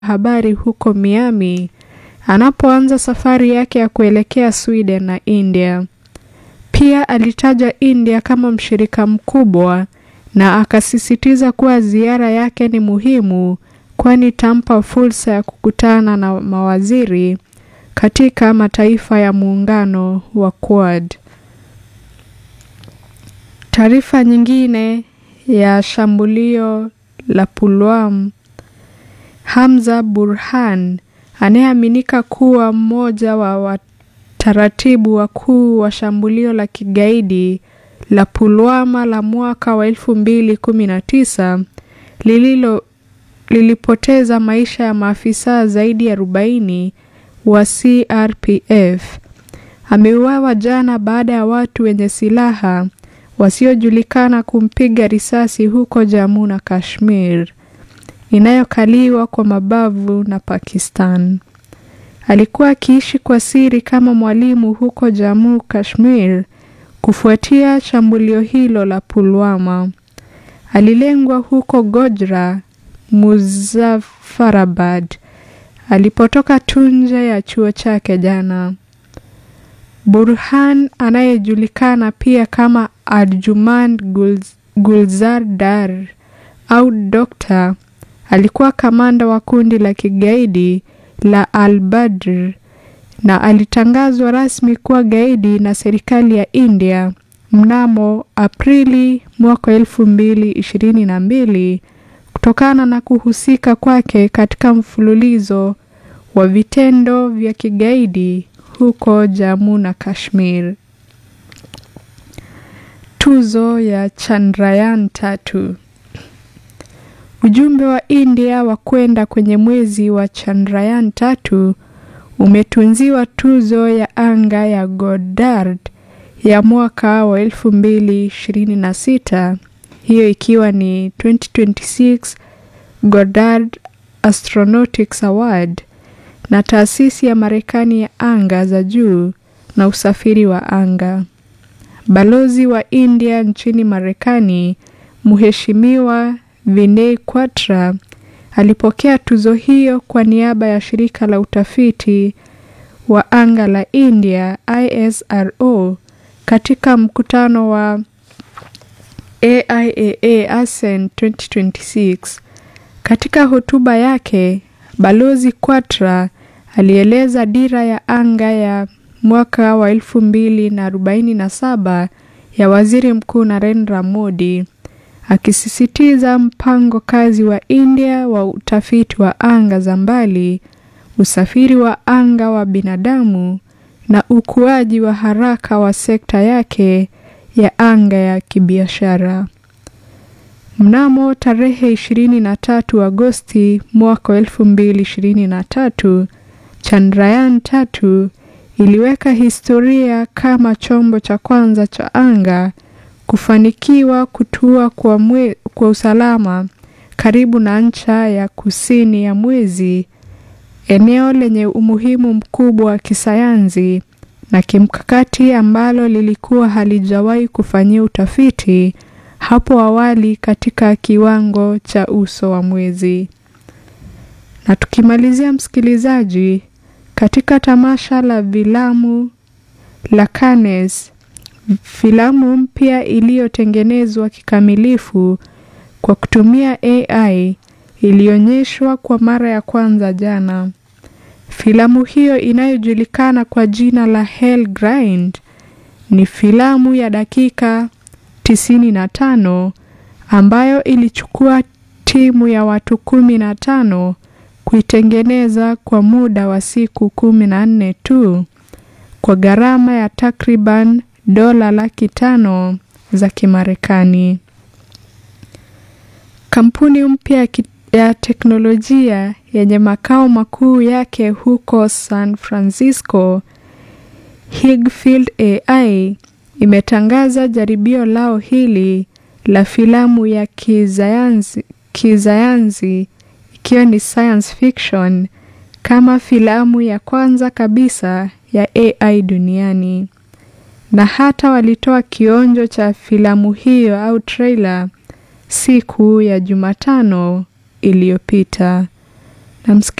habari huko Miami anapoanza safari yake ya kuelekea Sweden na India. Pia alitaja India kama mshirika mkubwa na akasisitiza kuwa ziara yake ni muhimu kwani itampa fursa ya kukutana na mawaziri katika mataifa ya muungano wa Quad. Taarifa nyingine ya shambulio la Pulwam, Hamza Burhan anayeaminika kuwa mmoja wa wataratibu wakuu wa shambulio la kigaidi la Pulwama la mwaka wa 2019 lililo lilipoteza maisha ya maafisa zaidi ya 40 wa CRPF. Ameuawa jana baada ya watu wenye silaha wasiojulikana kumpiga risasi huko Jammu na Kashmir inayokaliwa kwa mabavu na Pakistan. Alikuwa akiishi kwa siri kama mwalimu huko Jammu Kashmir kufuatia shambulio hilo la Pulwama. Alilengwa huko Gojra, Muzaffarabad alipotoka tu nje ya chuo chake jana. Burhan anayejulikana pia kama Arjuman Gulzar Dar au Dokta alikuwa kamanda wa kundi la kigaidi la Al-Badr na alitangazwa rasmi kuwa gaidi na serikali ya India mnamo Aprili mwaka elfu mbili ishirini na mbili kutokana na kuhusika kwake katika mfululizo wa vitendo vya kigaidi huko Jammu na Kashmir. Tuzo ya Chandrayaan tatu. Ujumbe wa India wa kwenda kwenye mwezi wa Chandrayaan tatu umetunziwa tuzo ya anga ya Goddard ya mwaka wa 2026, hiyo ikiwa ni 2026 Goddard Astronautics Award na taasisi ya Marekani ya anga za juu na usafiri wa anga. Balozi wa India nchini Marekani, Mheshimiwa Vinay Quatra alipokea tuzo hiyo kwa niaba ya shirika la utafiti wa anga la India ISRO katika mkutano wa AIAA ASEAN 2026. Katika hotuba yake, Balozi Quatra alieleza dira ya anga ya mwaka wa 2047 ya Waziri Mkuu Narendra Modi akisisitiza mpango kazi wa India wa utafiti wa anga za mbali, usafiri wa anga wa binadamu na ukuaji wa haraka wa sekta yake ya anga ya kibiashara. Mnamo tarehe 23 Agosti mwaka 2023, Chandrayaan tatu iliweka historia kama chombo cha kwanza cha anga kufanikiwa kutua kwa, mwe, kwa usalama karibu na ncha ya kusini ya mwezi, eneo lenye umuhimu mkubwa wa kisayansi na kimkakati ambalo lilikuwa halijawahi kufanyia utafiti hapo awali katika kiwango cha uso wa mwezi. Na tukimalizia, msikilizaji, katika tamasha la filamu la Cannes, filamu mpya iliyotengenezwa kikamilifu kwa kutumia AI ilionyeshwa kwa mara ya kwanza jana. Filamu hiyo inayojulikana kwa jina la Hell Grind ni filamu ya dakika 95 ambayo ilichukua timu ya watu kumi na tano kuitengeneza kwa muda wa siku kumi na nne tu kwa gharama ya takriban dola laki tano za Kimarekani. Kampuni mpya ya teknolojia yenye makao makuu yake huko San Francisco, Higfield AI imetangaza jaribio lao hili la filamu ya kisayansi kisayansi ikiwa ni science fiction kama filamu ya kwanza kabisa ya AI duniani, na hata walitoa kionjo cha filamu hiyo au trailer siku ya Jumatano iliyopita. na